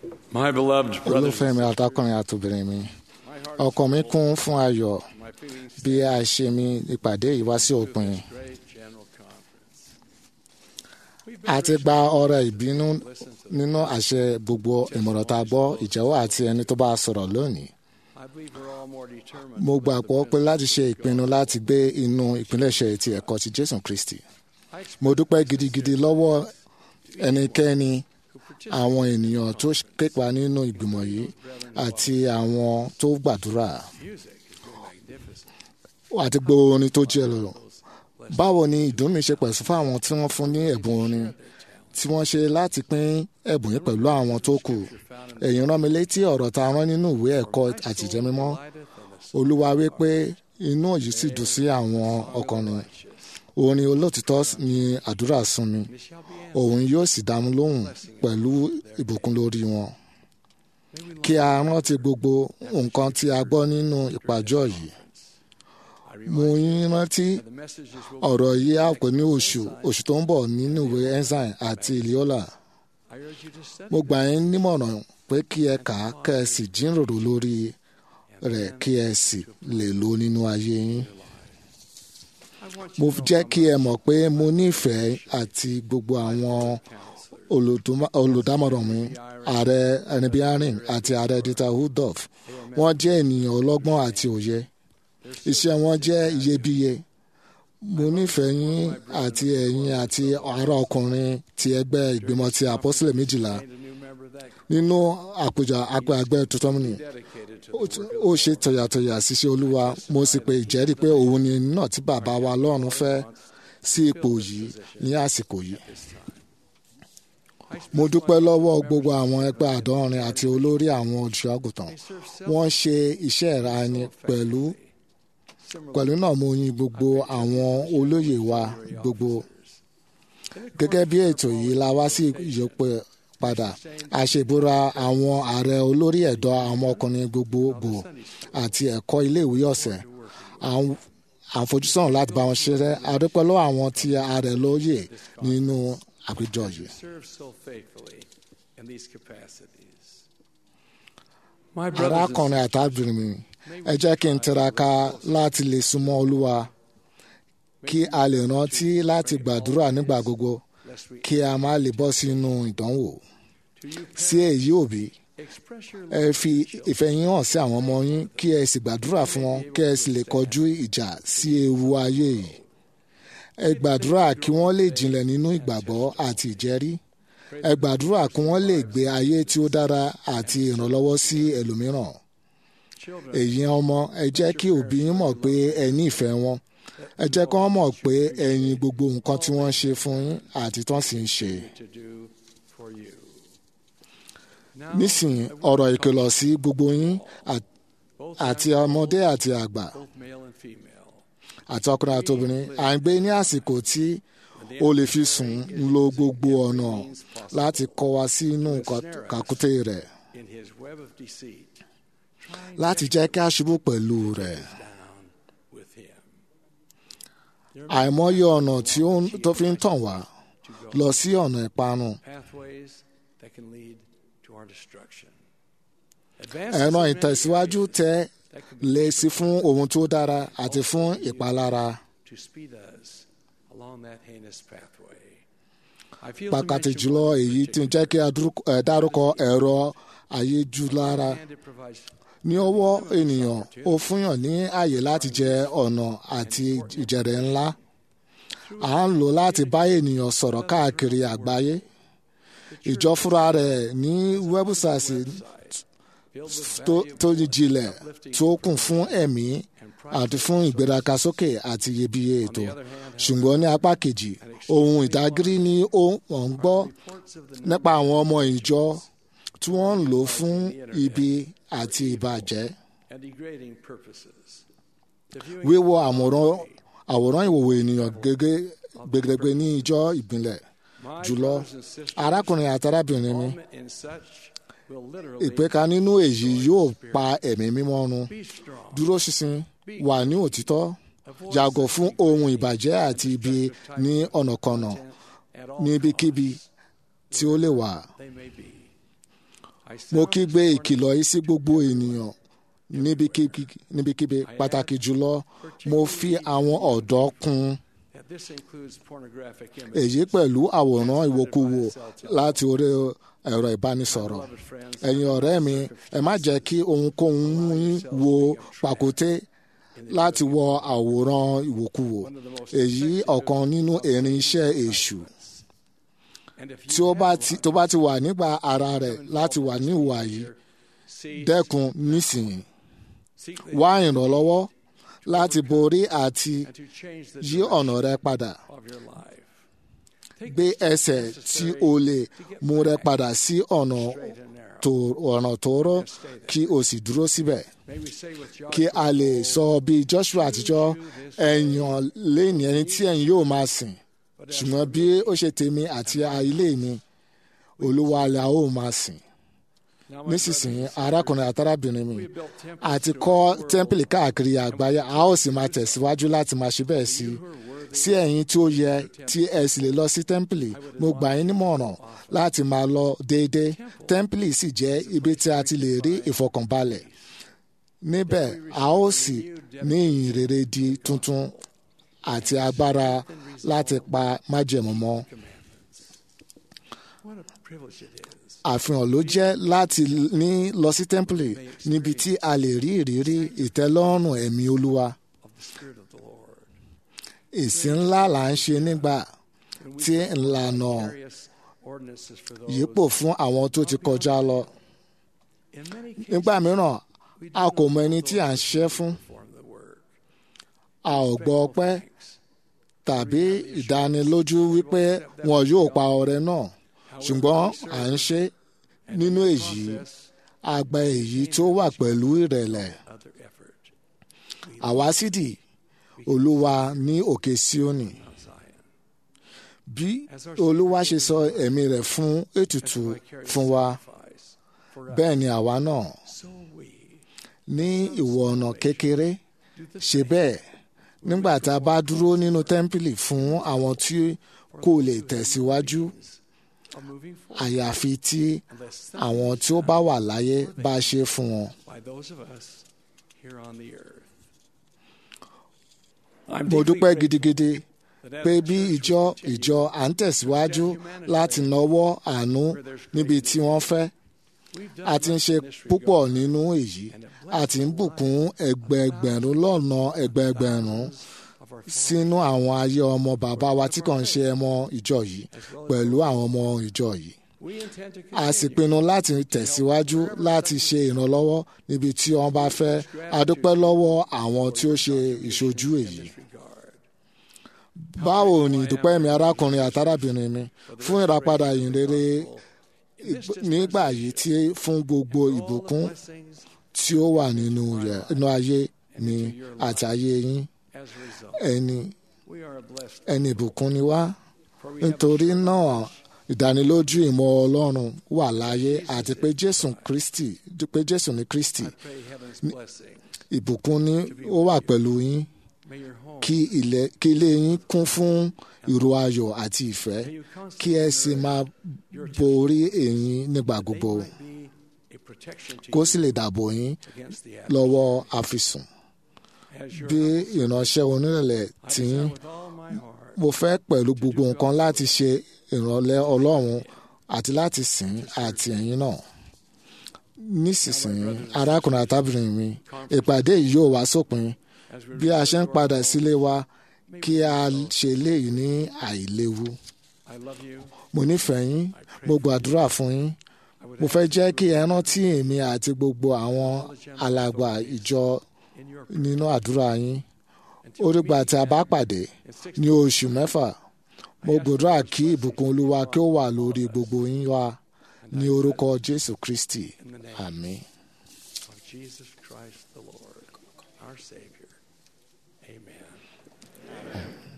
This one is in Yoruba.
My beloved brothers, olùfẹ́ mi àtọkùnrin àtòbìnrin mi ọkàn mi kún fún ayọ̀ my feelings bí a ṣe mi ìpàdé yìí wá sí òpin great general conference. a ti gba ọrẹ ìbínú nínú àṣẹ gbogbo ìmọ̀ràn tá a gbọ́ ìjẹ́wọ́ àti ẹni tó bá a sọ̀rọ̀ lónìí I believe we're all more determined. mo gbàgbọ́ pé láti ṣe ìpinnu láti gbé inú ìpilẹ̀ṣẹ̀ ti ẹ̀kọ́ ti Jésù Kristi mo dúpẹ́ gidigidi lọ́wọ́ ẹnikẹ́ni àwọn ènìyàn tó képa nínú ìgbìmọ̀ yìí àti àwọn tó gbàdúrà Music has been magnificent. àti gbogbo orin tó jẹ́ lọ. báwo ni ìdùnnú mi ṣe pẹ̀sùn fún àwọn tí wọ́n fún ní ẹ̀bùn orin tí wọ́n ṣe láti pín ẹ̀bùn yìí pẹ̀lú àwọn tó kù èyí rán mi létí ọ̀rọ̀ tá a rán nínú ìwé ẹ̀kọ́ àtìjẹ́ mímọ́ olúwa wí pé inú yìí sì dùn sí àwọn ọkùnrin orin olótìtọ́ ni àdúrà sún mi òun yóò sì dá mi lóhùn pẹ̀lú ìbùkún lórí wọn kí a rántí gbogbo nǹkan tí a gbọ́ nínú ìpàjọ́ yìí mo yín rántí The messages will ọ̀rọ̀ yìí á pè ní oṣù oṣù tó ń bọ̀ nínú ìwé ensign àti iliola I urge you to study mo gbà yín nímọ̀ràn pé kí ẹ kà á kẹ́ ẹ sì jíròrò lórí rẹ̀ kí ẹ sì lè lò ó nínú ayé yín I want mo you to know jẹ́ kí ẹ mọ̀ pé mo nífẹ̀ẹ́ àti gbogbo àwọn olùdúmọ̀- olùdámọ̀ràn mi ààrẹ ẹnibíárìn àti ààrẹ dieter Rudolph wọ́n jẹ́ ènìyàn ọlọ́gbọ́n àti òye iṣẹ́ wọn jẹ́ iyebíye mo nífẹ̀ẹ́ yín àti ẹ̀yin àti ará ọkùnrin ti ẹgbẹ́ ìgbìmọ̀ ti àpọ́sílẹ̀ méjìlá a new member of that nínú àpèjà àgbẹ̀ àgbẹ̀ tuntun mi dedicated to ó ti- ó ṣe tọ̀yàtọ̀yà ṣiṣẹ́ olúwa mo sì pe ìjẹ́rìí pé òun ni ẹni náà tí bàbá wa lọ́run fẹ́ sí ipò yìí ní àsìkò yìí. mo dúpẹ́ lọ́wọ́ gbogbo àwọn ẹgbẹ́ àdọ́rin àti olórí àwọn olùṣọ́àgùtàn wọ́n ṣe iṣẹ́ ìrani pẹ̀lú pẹ̀lú náà mo yin gbogbo àwọn olóyè wa gbogbo gẹ́gẹ́ bí ètò yìí la wá sí ìyópẹ́ padà àṣebúra àwọn ààrẹ olórí ẹ̀dọ́ àwọn ọkùnrin gbogbogbò àti ẹ̀kọ́ iléèwé ọ̀sẹ̀ àwọn àfojúsùn láti bá wọn ṣeré adúpẹ́ lọ́wọ́ àwọn tí ààrẹ lóye nínú àpéjọ yìí. serve so faithfully in these capacities. My brothers and arákùnrin àtàbìnrin mi ẹ jẹ́ kí n tiraka láti lè súnmọ́ olúwa kí a lè rántí láti gbàdúrà nígbà gbogbo lest we kí a má lè bọ́ sínú ìdánwò to you sí èyí òbí express your ẹ fi ìfẹ́ yín hàn sí àwọn ọmọ yín kí ẹ sì gbàdúrà fún wọn kí ẹ sì lè kọjú ìjà sí ewu ayé yìí ẹ gbàdúrà kí wọ́n lè jinlẹ̀ nínú ìgbàgbọ́ àti ìjẹ́rí ẹ gbàdúrà kí wọ́n lè gbé ayé tí ó dára àti ìrànlọ́wọ́ sí ẹlòmíràn children èyí ọmọ ẹ jẹ́ kí òbí yín mọ̀ pé ẹ ní ìfẹ́ wọn ẹ jẹ́ kí wọ́n mọ̀ pé ẹ̀yin gbogbo nǹkan tí wọ́n ń ṣe fún yín àti tán sì ń ṣe. to do for you. Now, nísìnyí ọ̀rọ̀ ìkìlọ̀ sí gbogbo yín à- both àti ọmọdé àti àgbà both male and female, àti ọkùnrin àti obìnrin à ń gbé ní àsìkò tí o lè fi sùn ń lo gbogbo ọ̀nà láti kọ́ wa sínú kà- kàkúté rẹ̀ in his web of deceit, trying láti jẹ́ kí a ṣubú pẹ̀lú rẹ̀. down with him. àìmọye ọ̀nà tí ó ń- tó fi ń tàn wá lọ sí ọ̀nà ìparun. Pathways that can lead to our destruction. ẹ̀rọ ìtẹ̀síwájú tẹ lè sí fún ohun tó dára àti fún ìpalára. to speed us along that heinous pathway. I feel to pàtàkì mention jùlọ one èyí tí ń jẹ́ kí a dúró- ẹ dárúkọ ẹ̀rọ ayélujára and it provides ní ọwọ́ ènìyàn ó fúnyàn ní àyè láti jẹ ọ̀nà àti ìjẹ̀rẹ̀ ńlá à ń lò láti bá ènìyàn sọ̀rọ̀ káàkiri àgbáyé ìjọ fúnra rẹ̀ ní wẹ́bùsáìsì tó tó jinlẹ̀ tó kún fún ẹ̀mí àti fún ìgbéraga sókè àti iyebíye ètò ṣùgbọ́n ní apá kejì ohun ìdágírí ni ó ń gbọ́ reports of the nípa àwọn ọmọ ìjọ tí wọ́n ń lò fún ibi àti ìbàjẹ́ and degrading purposes. The viewing wíwo àwòrán àwòrán ìwòwò ènìyàn gẹ́gẹ́ gbẹgbẹgbẹ ní ìjọ ìbílẹ̀ my jùlọ brothers and sisters, arákùnrin àti arábìnrin mi involvement in such will literally ìpẹ́ka nínú èyí yóò pa ẹ̀mí mímọ́ run be strong. dúró ṣinṣin wà ní òtítọ́ yàgò fún ohun ìbàjẹ́ àti ibi ní ọ̀nàkọnà at all níbikíbi tí ó lè wà. they may be. mo kígbe ìkìlọ̀ yìí sí gbogbo ènìyàn níbikíbi níbikíbi pàtàkì jùlọ mo fi àwọn ọ̀dọ́ kún that this includes pornographic èyí images. pẹ̀lú àwòrán ìwòkuwò láti orí ẹ̀rọ ìbánisọ̀rọ̀ Beloved friends, ẹ̀yin ọ̀rẹ́ mi ẹ má jẹ́ kí ohunkóhun mú yín wo pàkúté láti wọ àwòrán ìwòkuwò èyí ọ̀kan nínú erin iṣẹ́ èṣù and if tí you ó bá have ti one, tó bá ti wà nígbà ara rẹ̀ láti wà ní ìwà yìí see, dẹ́kun nísìnyí seek the, wá ìrànlọ́wọ́ láti borí àti and to change the yí ọ̀nà rẹ padà of your life. Take gbé the steps ẹsẹ̀ tí necessary o lè to get mú rẹ back padà sí ọ̀nà straight and narrow. tó ọ̀nà tóóró kí o sì dúró síbẹ̀ May we say with kí Joshua, a lè sọ bí Joshua àtijọ́ ẹ̀yàn lẹ́yìn ẹni tí ẹ̀yin yóò máa sìn but as ṣùgbọ́n bí ó ṣe tèmi àti ilé mi olúwa la ó máa sìn now, my nísinsìnyí brothers and arákùnrin àtàrábìnrin mi sisters, we built temples àti throughout kọ́ the world. tẹ́ḿpìlì káàkiri àgbáyé a ó sì máa tẹ̀síwájú láti máa ṣe bẹ́ẹ̀ sí i You who are worthy sí ẹ̀yin tí ó yẹ tí ẹ sì lè lọ sí tẹ́ḿpìlì mo gbà yín nímọ̀ràn láti máa lọ déédéé tẹ́ḿpìlì sì jẹ́ ibi tí a ti lè rí ìfọkànbalẹ̀ níbẹ̀ a ó sì ní ìyìn rere di tuntun àti agbára láti pa májẹ̀mú mọ́ What a privilege it is. àfihàn ló jẹ́ láti ní lọ sí tẹ́ḿpìlì níbi tí a lè rí ìrírí ìtẹ́lọ́rùn ẹ̀mí olúwa of the Spirit of the Lord. ìsìn ńlá là ń ṣe nígbà When we tí ìlànà various ordinances for those yípo fún àwọn tó ti kọjá lọ in many cases, nígbà mìíràn we a do kò not mọ ẹni know tí à ń those ṣiṣẹ́ who fún perform the work. a ò gbọ́ Faithful ọpẹ́ thanks. tàbí ìdánilójú wípé wọn yóò pa ọrẹ náà ṣùgbọ́n à ń ṣe And nínú in the èyí process, a gba èyí tó wà pẹ̀lú ìrẹ̀lẹ̀ other effort. We àwa sídì olúwa ní òkè síónì Mount Zion. bí olúwa ṣe sọ ẹ̀mí rẹ̀ fún ètùtù fún wa Sacrifice for us. bẹ́ẹ̀ ni àwa náà So we ní ìwọ̀ ọ̀nà kékeré do the ṣe bẹ́ẹ̀ nígbà tá a bá dúró nínú tẹ́ḿpìlì fún àwọn tí kò lè tẹ̀síwájú of moving forward àyàfi tí unless àwọn tí ó bá wà láyé bá ṣe fún wọn. by those of us here on the earth. mo dúpẹ́ gidigidi that as pé the bí church ìjọ continues ìjọ à ń tẹ̀síwájú láti nawọ́ àánú níbi tí wọ́n fẹ́ We've done a ti ń much ṣe in this púpọ̀ regard, nínú èyí a ti ń bùkún ẹgbẹẹgbẹ̀rún lọ́nà ẹgbẹẹgbẹ̀rún of our sínú àwọn ayé ọmọ bàbá wa tí kàn ń ṣe ọmọ ìjọ yìí pẹ̀lú àwọn ọmọ ìjọ yìí We intend to a sì continue pinnu láti tẹ̀síwájú láti ṣe ìrànlọ́wọ́ níbi tí wọ́n bá fẹ́ a dúpẹ́ lọ́wọ́ àwọn tí ó ṣe ìṣojú èyí. in this regard. báwo ni ìdúpẹ́ mi arákùnrin àtàràbìnrin mi fún ìràpadà ìyìnrere In this nígbà yìí tí fún gbogbo all the ìbùkún blessings tí ó wà nínú rẹ̀ nínú ayé mi àti ayé yín as a result, ẹni we are a blessed ẹni ìbùkún ni wá for we have nítorí náà ìdánilójú ìmọ̀ ọlọ́run wà láyé àti pé jésù kristi pé jésù ní kristi I pray heaven's blessing. ìbùkún ni ó wà pẹ̀lú yín May your home, kí ilé kí ilé yín kún fún ìró ayọ̀ àti ìfẹ́ may you kí ẹ constantly sì máa your borí èyí nígbà they gbogbo might be a protection to kó you sì lè dàbò yín against the lọ́wọ́ àfisùn As your bí humble ìránṣẹ́ onírẹ̀lẹ̀ I tí desire yín with all my heart mo fẹ́ pẹ̀lú gbogbo nǹkan láti ṣe ìrànlẹ́ ọlọ́run àti láti sìn àti ẹ̀yin náà nísinsìnyí arákùnrin àtàbìrin mi ìpàdé yìí yóò wá sópin as we bí a ṣe ń return to padà our sílé wa May kí we a also. ṣe léyìí ní àìléwu I love you. mo nífẹ̀ẹ́ yín mo gbàdúrà fún yín I would mo ask fẹ́ you jẹ́ to kí ẹ rántí èmi àti gbogbo àwọn alàgbà ìjọ in your nínú àdúrà yín until ó we dìgbà meet tí a bá again pàdé in six ní oṣù mẹ́fà mo gbàdúrà kí ìbùkún olúwa kí ó wà lórí gbogbo yín wá ní orúkọ jésù kristi in the name àmín. of Jesus Christ the Lord, our Savior. Amen.